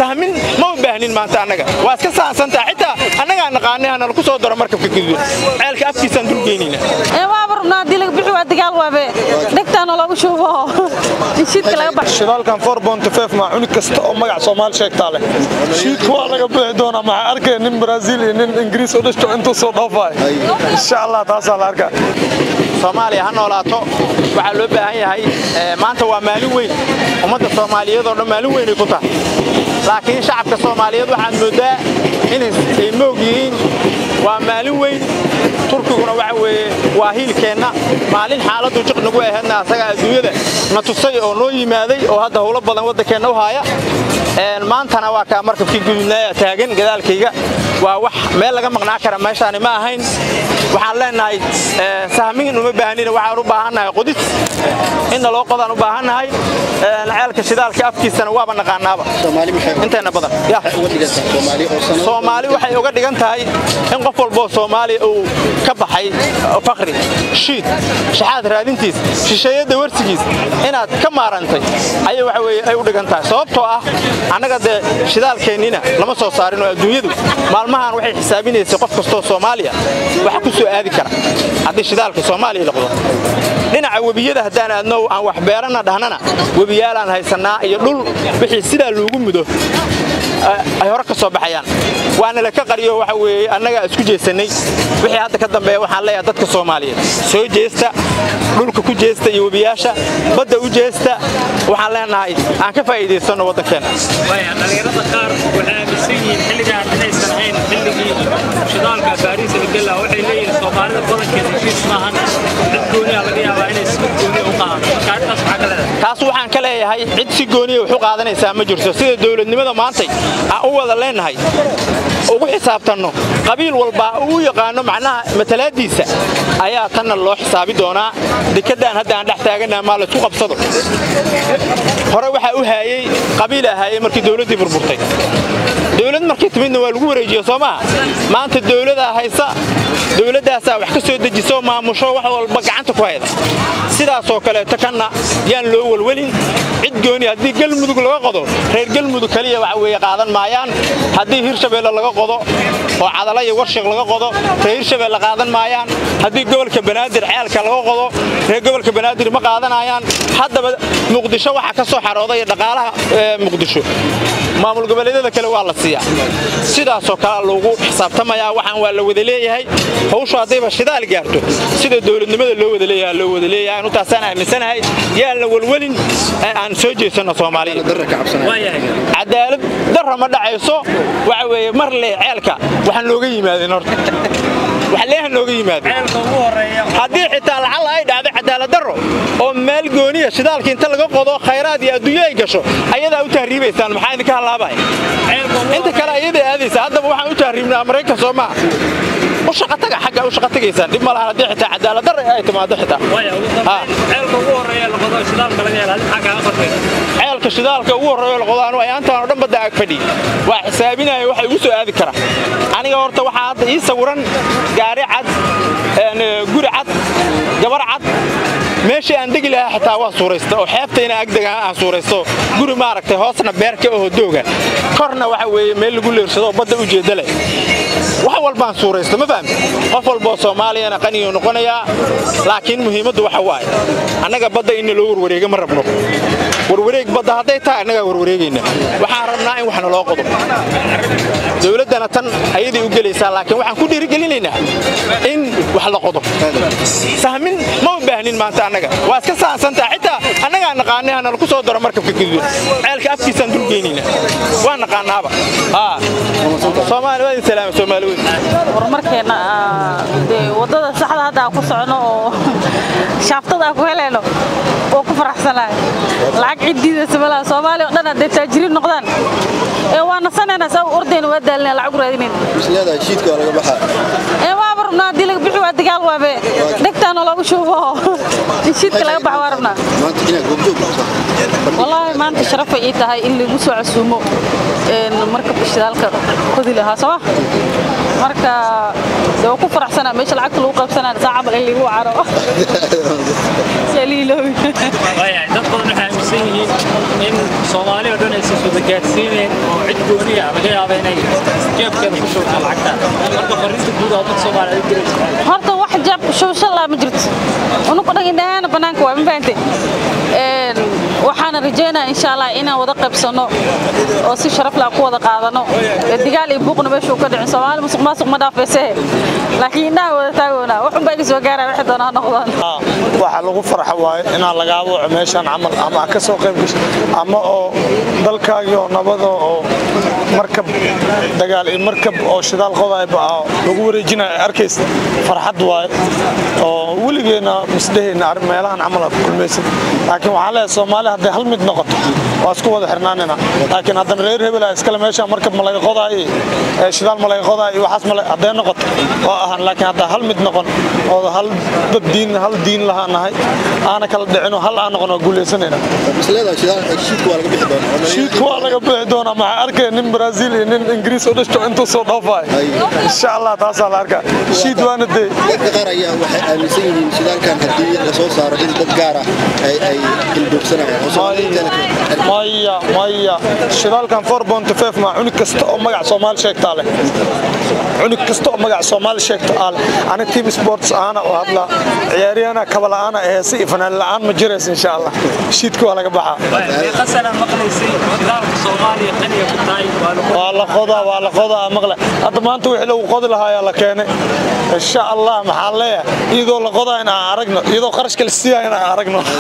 sahmin ma u baahnin maanta annaga waa iska sahansantaa xitaa annagaa naqaanay hana lagu soo daro markabka gaduudan ceelka afkiisaan dulgeynayna ee waaba rabnaa haddii laga bixi waa dagaal waabe dhegtaana loogu shubo shiidka laga baxo shidaalkan maa cunug kasta oo magac soomaali sheegtaa leh shiidka waa laga bixi doonaa maxaa arkaya nin brazil iyo nin ingiriis u dhashto intuu soo dhoofaay insha allah taasaa la arkaa soomaaliya ha noolaato waxaa loo baahan yahay maanta waa maalin weyn ummadda soomaaliyeed oo dhan maalin weynay ku tahay laakiin shacabka soomaaliyeed waxaad mooddaa inay moog yihiin waa maalin weyn turkiguna waxa weeye waa hiilkeenna maalin xaaladdu jiq nagu ahaydna asagaa adduunyada na tusay oo noo yimaaday oo hadda howlo badan waddankeenna u haaya maantana waa kaa markabkii gudubnaaya taagan gadaalkayga waa wax meel laga maqnaa kara meeshaani ma ahayn waxaan leenahay sahmin uma baahnina waxaan u baahannahay qodis inna loo qodaan u baahannahay ceelka shidaalka afkiisana waaba naqaanaaba inteena badan soomaali waxay uga dhigan tahay in qof walboo soomaaliya uu ka baxay fakri shiid shaxaad raadintiis shisheeyadda warsigiis inaad ka maarantay ayay waxa weye ay u dhigan tahay sababtoo ah annaga dee shidaalkeennina lama soo saarin oo adduunyadu maalmahan waxay xisaabinaysay qof kastoo soomaaliya waxa ku soo aadi kara haddii shidaalka soomaaliya noqdo dhinaca webiyada haddaan aadno aan wax beeranna dhahnana webiyaalaan haysannaa iyo dhul wixii sidaa loogu mudo ay hore ka soo baxayaan waana la ka qariyo waxa weeye annagaa isku jeesannay wixii hadda ka dambeeya waxaan leeyahay dadka soomaaliyeed soo jeesta dhulka ku jeesta iyo webiyaasha badda u jeesta waxaan leenahay aan ka faa'iidaysanno waddankeenna dhalinyarada qaar waxay aaminsan yihiin xilligaan inaysan ahayn xilligii shidaalka baariisa la gela waxay leeyihiin soomaalida badankeeda heshiis maahan cid gooniya laga yaabaa inay si gooniya u qaadato arrintaas maxaa ka leedahay taas waxaan ka leeyahay cid si gooniya wax u qaadanaysaa ma jirto sida dowladnimada maantay aan u wada leenahay ugu xisaabtanno qabiil walba uu yaqaano macnaha matalaadiisa ayaa tanna loo xisaabi doonaa dekedaan hadda aan dhex taaganaha maa laysku qabsado hore waxaa u haayey qabiilaa haayey markii dowladdii burburtay dowlad markii timidna waa lagu wareejiye soo maha maanta dowladaa haysa dowladdaasaa wax ka soo dejiso maamusho wax walba gacanta ku hayda sidaasoo kaleeto kanna yaan loo welwelin cid gooni haddii galmudug laga qodo reer galmudug kaliya waxa weeye qaadan maayaan haddii hirshabeelle laga qodo oo cadala iyo warshiq laga qodo reer hirshabeelle qaadan maayaan haddii gobolka banaadir ceelka laga qodo reer gobolka banaadir ma qaadanayaan haddaba muqdisho waxaa ka soo xarooday dhaqaalaha muqdisho maamul goboleedyada kale waa la siiyaa sidaasoo kale loogu xisaabtamayaa waxaan waa la wada leeyahay hawshu haddayba shidaal gaarto sida dowladnimada loo wada leeyahay loo wada leeyahay anu taasaan aaminsanahay yaan la welwelin ee aan soo jeesanno soomaaliya cadaalad darra ma dhacayso waxa weeye mar lee ceelka waxaan nooga yimaadeen horta wax leeha nooga yimaado haddii xitaa lacalla ay dhacdo cadaalad darro oo meel gooniya shidaalka inta laga qodo khayraad iyo adduunyo ay gasho ayadaa u tahriibaysaan maxaa idinka hallaabaya inta kale ayaday aadaysa haddaba waxaan u tahriibnaa maraykan soo maaha u shaqataga xagga u shaqa tagaysaan dhib ma lahan haddii xitaa cadaalad darro ay timaado xitaa ceelka ugu horeeya la qodo shidaalka laga hela maxaa kaaga farqaysa ceelka shidaalka ugu horreeyo la qodo anu ayaantaan oo dhan badda ag fadhiy waa xisaabinaya waxa igu soo aadi kara aniga horta waxaa hadda ii sawiran gaari cad guri cad gabar cad meeshii aan degi lahaa xitaa waa suuraysta oo xeebta inaan agdega aan suuraysto guri maaragtay hoosna beerka oo dooga korna waxa weeye meel lagu leersado oo badda u jeedda leh wax walbaan suuraysto ma fahamti qof walboo soomaaliyana qaniyuu noqonayaa laakiin muhiimaddu waxa waaye annaga badda inna loo warwareega ma rabno warwareeg badda hadday tahay annagaa warwareegayna waxaan rabnaa in wax naloo qodo dowladdana tan ayaday u gelaysaa laakiin waxaan ku dhiirigelinaynaa in wax la qodo sahmin ma u baahnin maanta annaga waa iska sahansantaa xitaa annagaa naqaanay hana lagu soo daro markabka gaduudan ceelka afkiisaan dulgeynayna waa naqaanaaba soomaali waa idin salaama soomaali weyn horumarkeenna dee waddada saxda hadda aan ku socono oo shaaftada aan ku helayno oo ku faraxsanahay lacag ciddiidaysa malaha soomaaliya oo dhan hadday taajiriin noqdaan ee waa nasanayna saa u ordayna waa daalinaya lacag u raadinayna misleedahay shiidka waa laga baxaa ee waaba rabnaa haddii laga bixi waa dagaal waabe dhegtaana loogu shubo in shiidka laga baxa waa rabnaa maanta inaad goobjoog wallaahi maanta sharafay ii tahay in lagu soo casuumo markabka shidaalka kodi lahaa sooma marka de waa ku faraxsanaa meesha lacagta lagu qaybsanaa saa camal in lagu caro dad badan waxay aaminsan yihiin in soomaali oo dhan aysan wada gaadsiineen oo cid gooniya laga yaaba inay jeebkeeda ku shubto lacagta marka fariista guud oo dad soomaaliyeed diraysa horta wax jaab shubasho laa ma jirto unugu dhan indhahaana bannaanka waa ma fahamtay Een, waxaana rajeynaa insha allah inaan wada qaybsano oo si sharaf leh aan ku wada qaadano Ee, digaal iyo buuqna meeshuu ka dhicin soomaali musuq maasuq ma dhaafayse laakiin indhaha wada taagoona wax unbaa iga soo gaaraya waxay doonaa ha noqdaan waxaa lagu farxa waaye inaan lagaa waco meeshaan camal ama aad ka soo qayb gasho ama oo dalkaagii oo nabada oo markab dagaal iyo markab oo shidaal qodayba ah lagu wareejinayo arkaysa farxad waaye oo weligeena misdhehayna arrin meelahan camal aad ku kulmaysan laakiin waxaa leeyahay soomaali hadday hal mid noqoto waa isku wada xirnaanina laakiin haddana reer hebel ah iskale meeshaan markab ma laga qodaayo ee shidaal ma laga qodaayo waxaas ma hadday noqoto oo ahan laakiin haddaa hal mid noqon oo hal dad diin hal diin lahaa nahay aana kala dhicino hal aan noqon waa guulaysanayna misleedahay shidaal shiidka waa laga bixi doonaa shiidka waa laga bixi doonaa maxaa arkaya nin brazil iyo nin ingiriis oo dhashto intuu soo dhoofaay insha allah taasaa la arkaa shiid waana dee dadka qaar ayaa waxay aaminsan yihiin shidaalkan haddii la soo saaro in dad gaar ah ay ay ilduubsanayaan oo Soomaaliyeed kale maya maya shidaalkan ma cunug kasta oo magac soomaali sheegtaa leh cunug kasta oo magac soomaali sheegta aa leh ani team sports aana oo hadla ciyaaryahana kabala'aana heese iyo fanaan la'aan ma jiraysa insha allah shiidka waa laga baxaa meeqa sana maqlaysay shidaalka soomaaliya qaniya ku tahay waa lagu waa la qodaa waa la qodaa maqle hadda maanta wixii lagu qodi lahaa ayaa la keenay insha allah maxaa leeyahay iyadoo la qodaa in aan aragno iyadoo qarashka la siiyaa in aan aragno